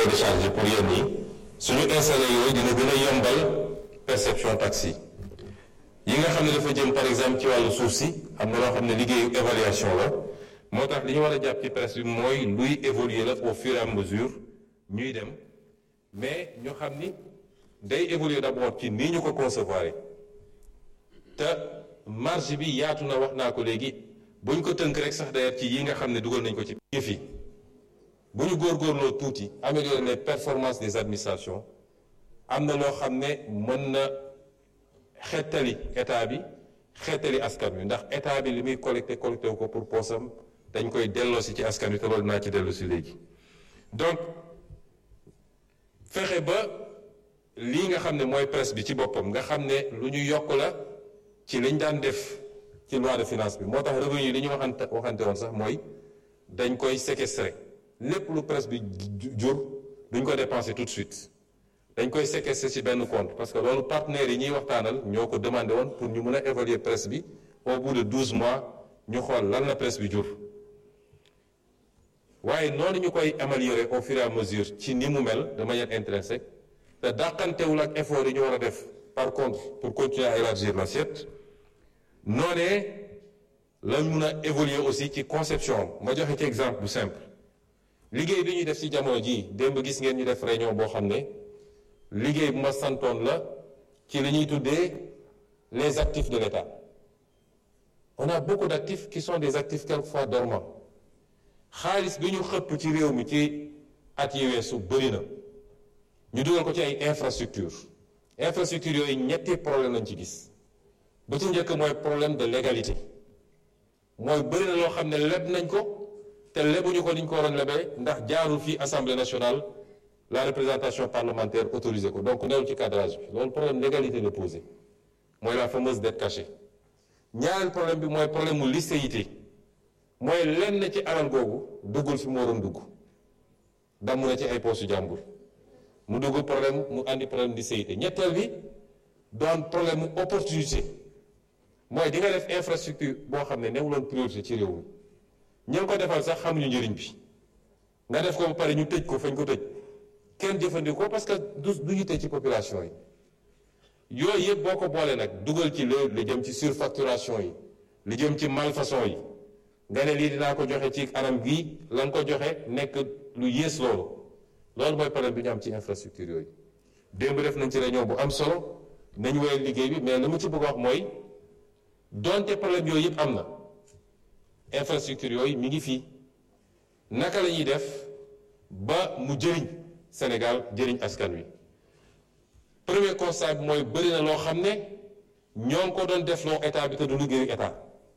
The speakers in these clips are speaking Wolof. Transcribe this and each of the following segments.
télécharger pour yéen ñi suñu installé yooyu dina gën a yombal perception taxe yi yi nga xam ne dafa jëm par exemple ci wàllu suuf si am na loo xam ne liggéeyu évaluation la moo tax li ñu war a jàpp ci presse bi mooy luy évoluer la au fur et à mesure ñuy dem mais ñu xam ni day évoluer d'abord ci nii ñu ko concevoir te marge bi yaatu na wax naa ko léegi buñ ko tënk rek sax d'ailleurs ci yi nga xam ne dugal nañ ko ci yëf yi bu ñu góorgóorloo tuuti améliorer les performances des administrations am na loo xam ne mën na xettali état bi xettali askan wi ndax état bi li muy collecté collecté wu ko pour poosam dañ koy delloosi ci askan wi te loolu naa ci delloosi léegi donc fexe ba lii nga xam ne mooy presse bi ci boppam nga xam ne lu ñu yokk la ci liñ daan def ci loi de finance bi moo tax revenu yi li ñu waxante waxante woon sax mooy dañ koy séquestrer lépp lu presse bi jur duñ ko dépenser tout de suite dañ koy séquestrer ci benn compte parce que loolu partenaires yi ñuy waxtaanal ñoo ko demandé woon pour ñu mën a évaluer presse bi au bout de douze mois ñu xool lan la presse bi jur waaye noonu ñu koy améliorer au fur et à mesure ci ni mu mel de manière intrinsèque te dàqantewul ak effort yi ñu war a def par contre pour continuer à élargir l'assiette noonee lañ mun a évoluer aussi ci conception ma joxe ci exemple bu simple liggéey bi ñuy def ci jamono jii démb gis ngeen ñu def réunion boo xam ne liggéey bu ma santoon la ci li ñuy tuddee les actifs de l'État on a beaucoup d'actifs qui sont des actifs quelquefois dormants xaalis bi ñu xëpp ci réew mi ci at yi weesu bëri na ñu dugal ko ci ay infrastructure infrastructure yooyu ñetti problème lañ ci gis ba ci njëkk mooy problème de légalité mooy bëri na loo xam ne leb nañ ko te lebuñu ko ni ñu ko waroon lebee ndax jaarul fii assemblée nationale la représentation parlementaire autorisé ko donc newul ci cadrage bi loolu problème légalité la posé mooy la fameuse dette cachée ñaareel problème bi mooy problème mu licéité mooy lenn ci alal googu duggul fi mu waroon dugg damm na ci ay poosu jàmbur mu dugg problème mu andi problème licéité ñetteel bi doon problème mu opportunité mooy di nga def infrastructure boo xam ne newuloon priorité ci réew mi ñi ko defal sax xamuñu njëriñ bi nga def ko ba pare ñu tëj ko fañ ko tëj kenn jëfandikoo parce que du du ñu tëj ci population yi yooyu yëpp boo ko boolee nag dugal ci léegi li jëm ci surfacturation yi li jëm ci malfaçon yi nga ne lii dinaa ko joxe ci anam gii la nga ko joxe nekk lu yées loolu loolu mooy problème bi ñu am ci infrastructure yooyu démb def nañ ci réunion bu am solo nañu woyal liggéey bi mais li ma ci bëgg wax mooy donte problème yooyu yëpp am na infrastructure yooyu mi ngi fii naka la ñuy def ba mu jëriñ Sénégal jëriñ askan wi premier constat bi mooy bëri na loo xam ne ñoo ngi ko doon def loo état bi te du liggéeyu état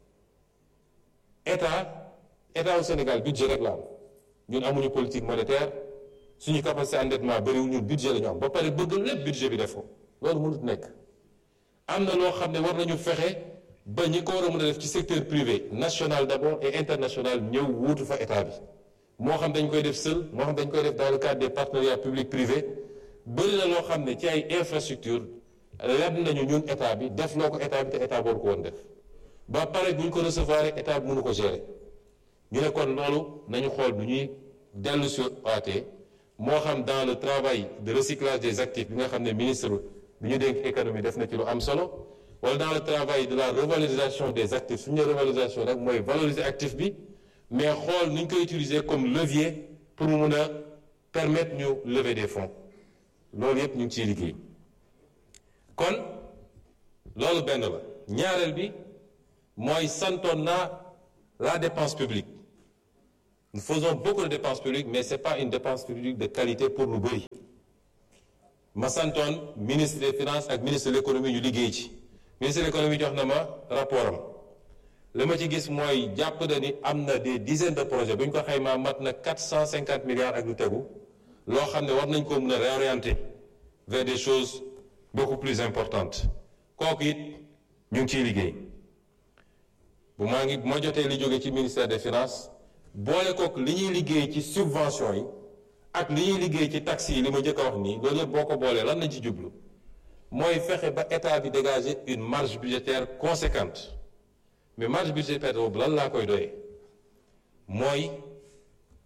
état état wu Sénégal budget rek la am ñun amuñu politique monétaire suñu capacité endettement bëriwul ñun budget la ñu am ba pare bëgg lépp budget bi def ko loolu mënut nekk am na loo xam ne war nañu fexe ba ñi ko war a mën a def ci secteur privé national d'abord et international ñëw wuutu fa état bi moo xam dañ koy def seul moo xam dañ koy def dans le cadre des partenariats public privé bëri na loo xam ne ci ay infrastructure leb nañu ñun état bi def loo ko état bi te état boobu ko woon def ba pare bu ñu ko recevoir état bi mënu ko gérer ñu ne kon loolu nañu xool du ñuy dellu si waatee moo xam dans le travail de recyclage des actifs bi nga xam ne ministre bi ñu dénk économie def na ci lu am solo wala dans le travail de la revalorisation des actifs suñu ne revalorisation rek mooy valoriser actif bi mais xool nu ñu koy utiliser comme levier pour mu mun a permettre ñu lever des fonds loolu yépp ñu ngi ciy liggéey kon loolu benn la ñaareel bi mooy santoon naa la dépense publique nous faisons beaucoup de dépenses publiques mais c'est pas une dépense publique de qualité pour lu bëri ma santoon ministre des finances ak ministre de l'économie ñu liggéey ci ministre de l'économie jox na ma rapport am li ma ci gis mooy jàpp na ni am na des dizaines de projets bu ñu ko xaymaa mat na quatre cent cinquante milliards ak lu tegu loo xam ne war nañ ko mën a réorienter vers des choses beaucoup plus importantes kooku it ñu ngi ciy liggéey bu maa ngi bu ma jotee li jóge ci ministère des finances boole kook li ñuy liggéey ci subvention yi ak li ñuy liggéey ci taxes yi li ma njëkk a wax nii loolu yëpp boo ko boolee lan lañ ci jublu mooy fexe ba état bi dégager une marge budgétaire conséquente mais marge budgétaire boobu lan laa koy doyee mooy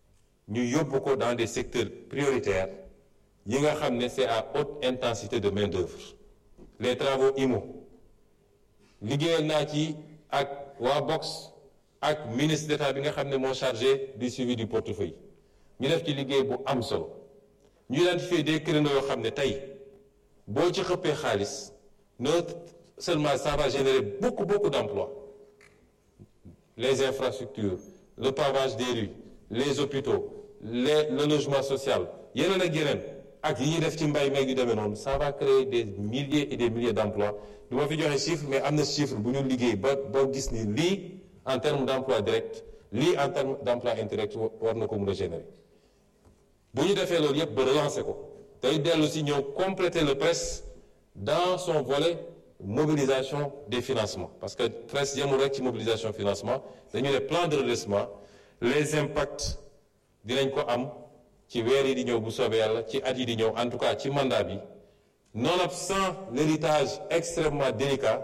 ñu yóbbu ko dans des secteurs prioritaires yi nga xam ne c'est à haute intensité de main-d'œuvre les travaux IMO liggéeyal naa ci ak waa Box ak ministre d'État bi nga xam ne moo chargé du suivi du portefeuille ñu def ci liggéey bu am solo ñu identifier des créneaux yoo xam ne tey boo ci xëppee xaalis non seulement ça va générer beaucoup beaucoup d'emplois les infrastructures le pavage des rues les hôpitaux les le logement social yeneen ak yeneen ak yi ñuy def ci mbay meeg yu demee noonu ça va créer des milliers et des milliers d'emplois du ma fi joxe chiffre mais am na chiffre bu ñu liggéey ba ba gis ni lii en termes d'emploi direct lii en termes d'emploi indirect war na ko mën a générer bu ñu defee loolu yëpp ba relancer ko tey dellu si ñëw compléter le presse dans son volet mobilisation des financements parce que presse yemul rek ci mobilisation financement dañu ne plan de redressement les impacts dinañ ko am ci weer yi di ñëw bu soobee yàlla ci at yi di ñëw en tout cas ci mandat bi nonobstant l'héritage extrêmement délicat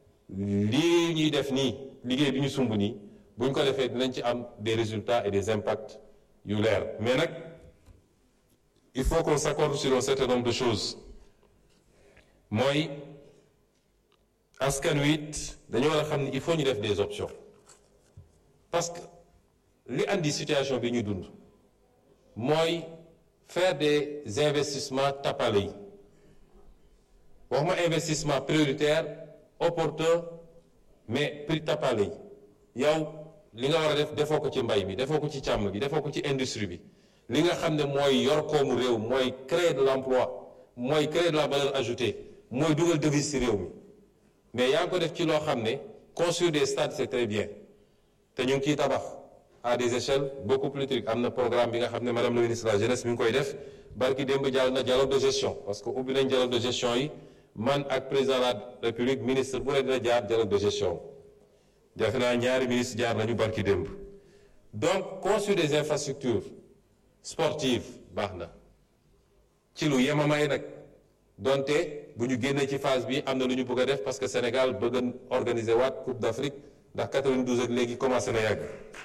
lii ñuy def nii liggéey bi ñu sumb nii bu ñu ko defee dinañ ci am des résultats et des impacts yu leer mais nag il faut qu'on s'accorde sur un certain nombre de choses mooy askan wi it dañoo war a xam ni il faut ñu def des options parce que li andi situation bi ñu dund mooy faire des investissements tapale yi waxuma investissement prioritaire opportun mais prix tapale yi yow li nga war a def defoo ko ci mbay mi defoo ko ci càmm bi defoo ko ci industrie bi li nga xam ne mooy yor koomu réew mooy créer de l'emploi mooy créer de la valeur ajoutée mooy dugal devise ci réew mi mais yaa ngi ko def ci loo xam ne construire des stades c'est très bien te ñu ngi ciy tabax à des échelles beaucoup plus trucs am na programme bi nga xam ne madame le ministre de la jeunesse mi ngi koy def barki démb jàll na dialogue de gestion parce que ubbi nañ dialogue de gestion yi man ak président de la république ministre bu ne dina jaar dialogue de gestion defe naa ñaari ministre jaar nañu barki démb donc construire des infrastructures sportives baax na ci lu yemamaay nag donte bu ñu génnee ci phase bi am na lu ñu bëgg a def parce que Sénégal bëgg a organiser waat Coupe d'Afrique ndax 92 ak léegi commencé na yàgg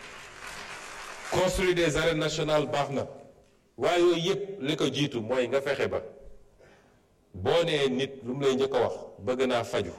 construire des arènes nationales baax na waaye yooyu yëpp li ko jiitu mooy nga fexe ba boo nee nit lu mu lay njëkk a wax bëgg naa faju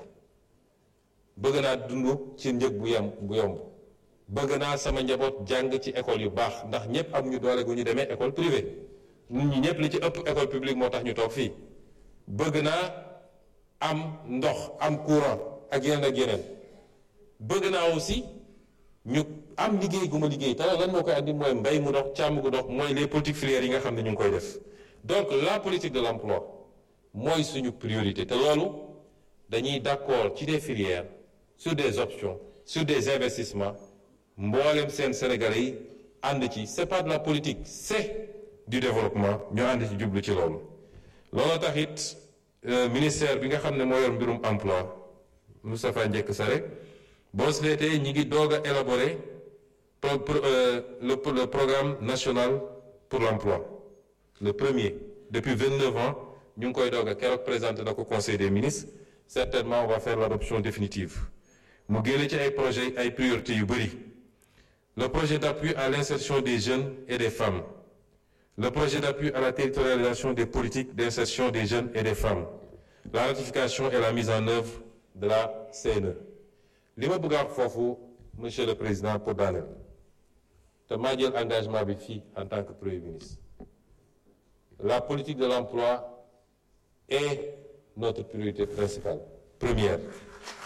bëgg naa dund ci njëg bu yem bu yomb bëgg naa sama njaboot jàng ci école yu baax ndax ñëpp am ñu doole gu ñu demee école privée nit ñi ñëpp li ci ëpp école publique moo tax ñu toog fii bëgg naa am ndox am courant ak yeneen ak yeneen bëgg naa aussi ñu am liggéey gu ma liggéey te lan moo koy andi mooy mbay mu dox càmm gu dox mooy les politiques filières yi nga xam ne ñu ngi koy def donc la politique de l'emploi mooy suñu priorité te loolu dañuy d'accord ci des filières sur des options sur des investissements mboolem seen Sénégalais yi ànd ci c'est pas de la politique c'est du développement ñu ànd ci jublu ci loolu loolu tax it ministère bi nga xam ne moo yor mbirum emploi Moustapha Njekk Sare boo seetee ñi ngi doog a élaborer pro, pro, euh, le, le programme national pour l'emploi le premier depuis 29 ans ñu ngi koy doog a keroog présenté na ko conseil des ministres certainement on va faire l'adoption définitive mu génne ci ay projets ay priorités yu bëri le projet d'appui à l'insertion des jeunes et des femmes le projet d'appui à la territorialisation des politiques d'insertion des jeunes et des femmes la ratification et la mise en œuvre de la CNE li ma bëgg a wax foofu monsieur le président pour daaneel te maa jël engagement bi fii en tant que premier ministre la politique de l'emploi est notre priorité principale première